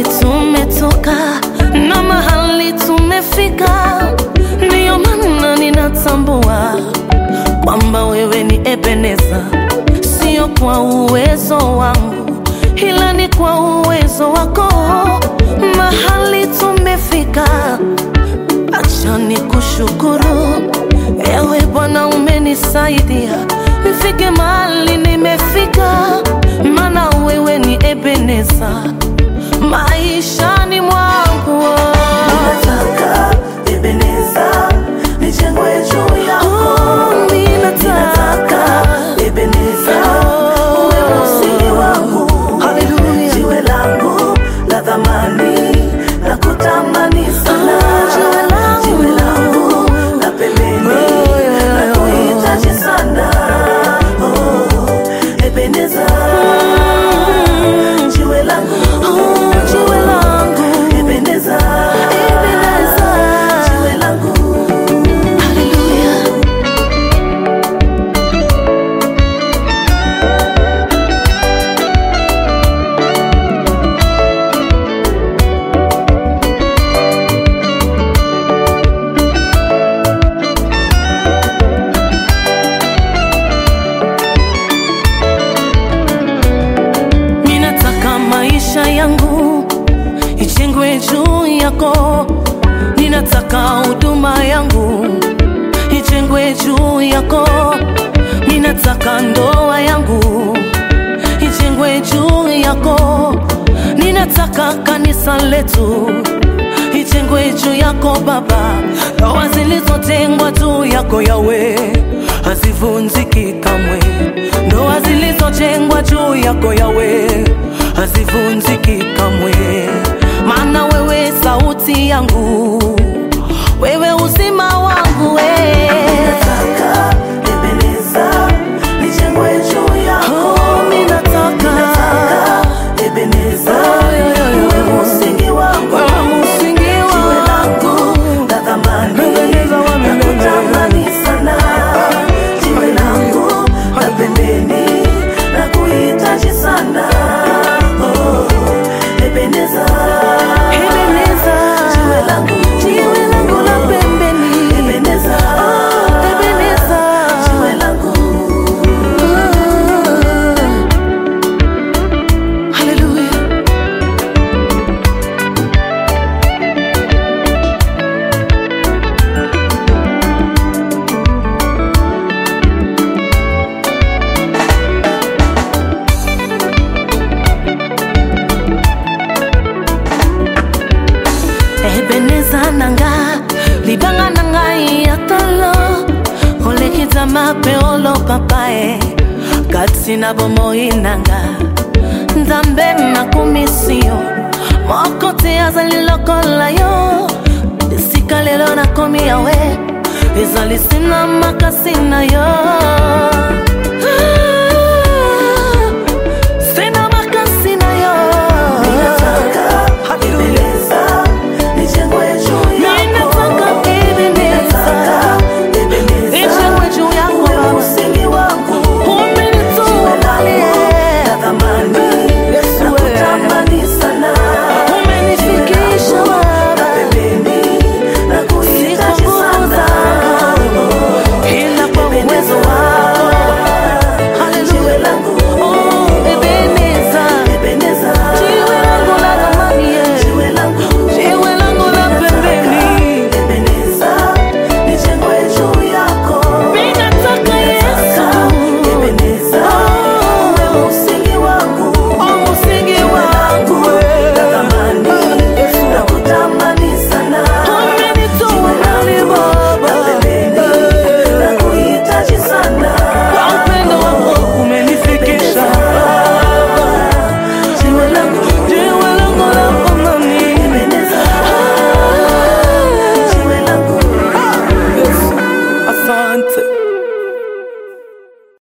tumetoka na mahali tumefika, ndiyo maana ninatambua kwamba wewe ni Ebeneza, sio kwa uwezo wangu, ila ni kwa uwezo wako. Mahali tumefika, acha nikushukuru ewe Bwana, umenisaidia nifike mahali nimefika, maana wewe ni Ebeneza maishani mwangu. Ninataka Ebeneza nijengwe juu yako. Oh, ninataka Ebeneza uwe msingi wangu, Haleluya. jiwe langu la thamani na kutamani sana, jiwe langu. jiwe langu la pembeni Oh, yeah, na yeah. kuhitaji sana. Oh, Ebeneza jiwe langu, Oh, jiwe langu. Ebeneza Ebeneza. jiwe langu Haleluya. Ninataka maisha yangu ijengwe juu yako, ninataka huduma yangu ijengwe juu yako, ninataka ndoa yangu ijengwe juu yako, ninataka kanisa letu ijengwe juu yako Baba. Ndoa zilizojengwa juu yako Yawe hazivunjiki kamwe, ndoa zilizojengwa juu yako Yawe hazivunjiki kamwe, maana wewe sauti yangu, wewe uzima wangu we. Ninataka Ebeneza nijengwe juu yako. Oh, ninataka Ninataka Ebeneza uwe msingi wangu, wewe msingi jiwe langu wangu la thamani Ebeneza wa na milele. kutamani sana, jiwe langu la pembeni na kuhitaji sana. Oh, Ebeneza Ebeneza, jiwe langu, jiwe langu la pembeni. Ebeneza Oh, Ebeneza. jiwe langu Hallelujah. Ebeneza nanga libanga nanga yatalo olekita mape olo papae kati na bomoi nanga nzambe nakumisio moko te azali lokola yo esika lelo nakomi yawe ezali sina makasi na yo